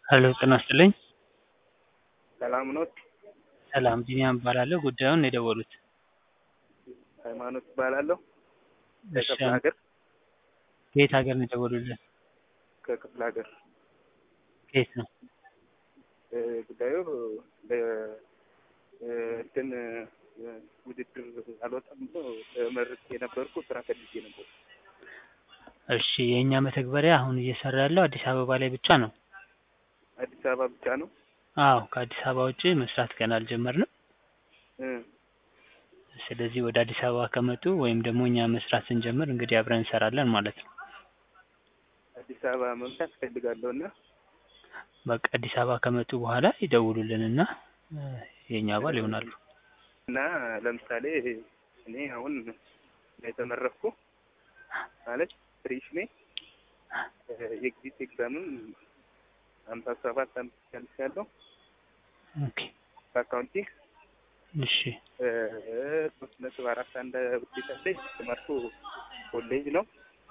ሄሎ ጤና ይስጥልኝ። ሰላም ኖት? ሰላም ቢኒያም እባላለሁ። ጉዳዩን ነው የደወሉት? ሃይማኖት እባላለሁ። እሺ ከክፍለ ሀገር ከየት ሀገር ነው የደወሉልን? ከክፍለ ሀገር ከየት ነው? እ ጉዳዩ ለ እ እንትን እ ውድድር አልወጣም ብሎ ተመርቄ የነበርኩ ስራ ፈልጌ ነበር። እሺ የእኛ መተግበሪያ አሁን እየሰራ ያለው አዲስ አበባ ላይ ብቻ ነው። አዲስ አበባ ብቻ ነው? አዎ ከአዲስ አበባ ውጪ መስራት ገና አልጀመርንም። እ ስለዚህ ወደ አዲስ አበባ ከመጡ ወይም ደግሞ እኛ መስራት ስንጀምር እንግዲህ አብረን እንሰራለን ማለት ነው። አዲስ አበባ መምጣት እፈልጋለሁ እና በቃ አዲስ አበባ ከመጡ በኋላ ይደውሉልንና እ የእኛ አባል ይሆናሉ። እና ለምሳሌ እኔ አሁን የተመረቅኩ ማለት ፍሬሽ ነኝ። እ የኤግዚት ኤግዛምም ሀምሳ ሰባት አምስት ጨርሻለሁ ኦኬ በአካውንቲንግ እሺ እ ሶስት ነጥብ አራት አንድ ውጤት አለኝ። የተማርኩ ኮሌጅ ነው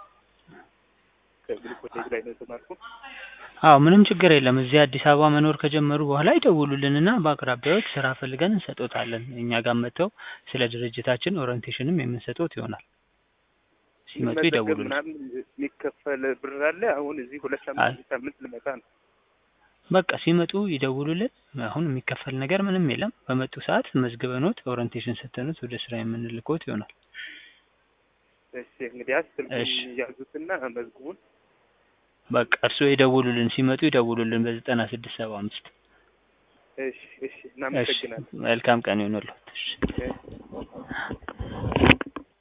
ከግል ኮሌጅ ላይ ነው የተማርኩ። አዎ ምንም ችግር የለም። እዚህ አዲስ አበባ መኖር ከጀመሩ በኋላ ይደውሉልንና በአቅራቢያዎት ስራ ፈልገን እንሰጦታለን። እኛ ጋር መጥተው ስለ ድርጅታችን ኦሪንቴሽንም የምንሰጦት ይሆናል። ሲመጡ መዘገብ ይደውሉልን። ምናምን የሚከፈል ብር አለ። አሁን እዚህ ሁለት አይ ሳምንት ሳምንት ልመጣ ነው። በቃ ሲመጡ ይደውሉልን። አሁን የሚከፈል ነገር ምንም የለም። በመጡ ሰዓት መዝግበኖት ኦሪንቴሽን ሰተኑት ወደ ስራ የምንልኮት ይሆናል። እሺ እንግዲህ ስልኩን እሺ ያዙትና መዝግቡን። በቃ እርስዎ ይደውሉልን። ሲመጡ ይደውሉልን በዘጠና ስድስት ሰባ አምስት እሺ እሺ እሺ እናመሰግናለን። መልካም ቀን ይሁንልዎት። እሺ እሺ